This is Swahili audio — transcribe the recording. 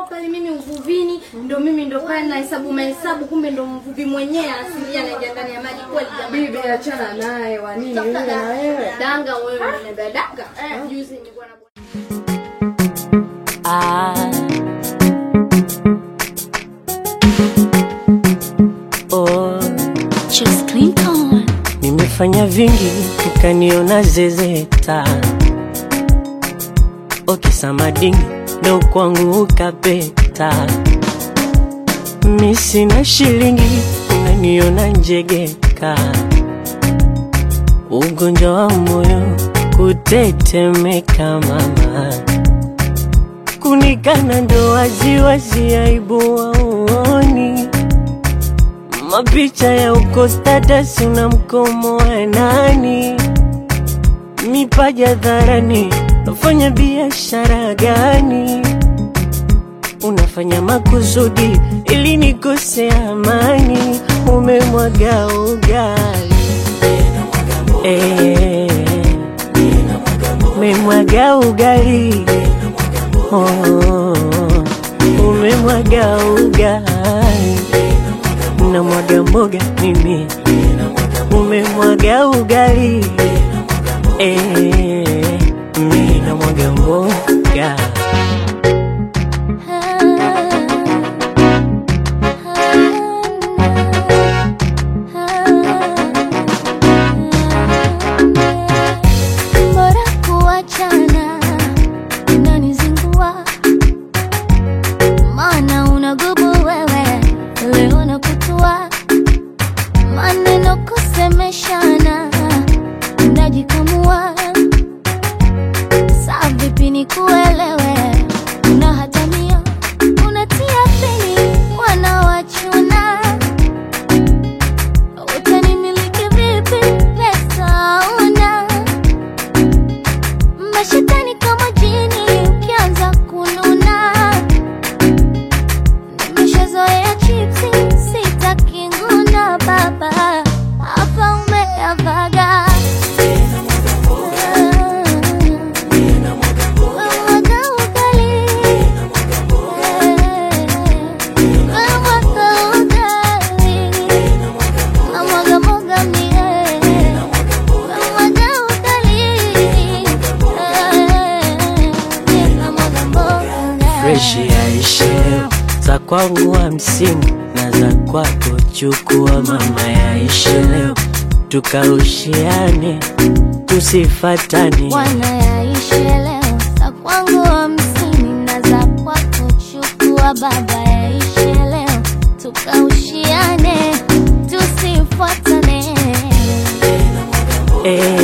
pale mimi uvuvini, ndo mimi ndo pale na hesabu mahesabu, kumbe ndo mvuvi mwenyewe asilia anaingia ndani ya maji kweli jamani. Bibi achana naye wa nini yule na wewe? Danga wewe unaniambia danga. Juzi nilikuwa na Ah. Oh, Just Clinton. nimefanya vingi ukaniona zezeta. Okisamadingi ndo kwangu ukapeta. Mi sina shilingi unaniona njegeka. Ugonjwa wa moyo kutetemeka mama kunikana ndo waziwazi aibu waoni mapicha ya uko status una mkomo wa nani mipaja dharani nafanya biashara gani unafanya makusudi ili nikose amani umemwaga ugali Eh, umemwaga ugali Oh, umemwaga ugali na mwaga mboga mimi umemwaga ugali eh, mi na mwaga mboga Bora kuachana unanizingua, maana unagubu wewe, leo nakutua maneno kusemeshana, unajikamua saa vipi nikuelewe, unahatamia unatia peni wanawachuna utanimiliki vipi pesa una mashetani kama jini ukianza kununa nimeshazoea chipsi sitaki nguna baba hapa umeavaga Wamwaga ugali. Wamwaga ugali. Namwaga mwaga mie. Namwaga ugali. Namwaga mboga. freshi yaishe leo za kwangu hamsini na za kwako chukua mama yaishe leo tukaushiane tusifatane wanayaishe leo za kwangu hamsini na za kwako chukua baba yaishe leo tukaushiane tusifuatane eh,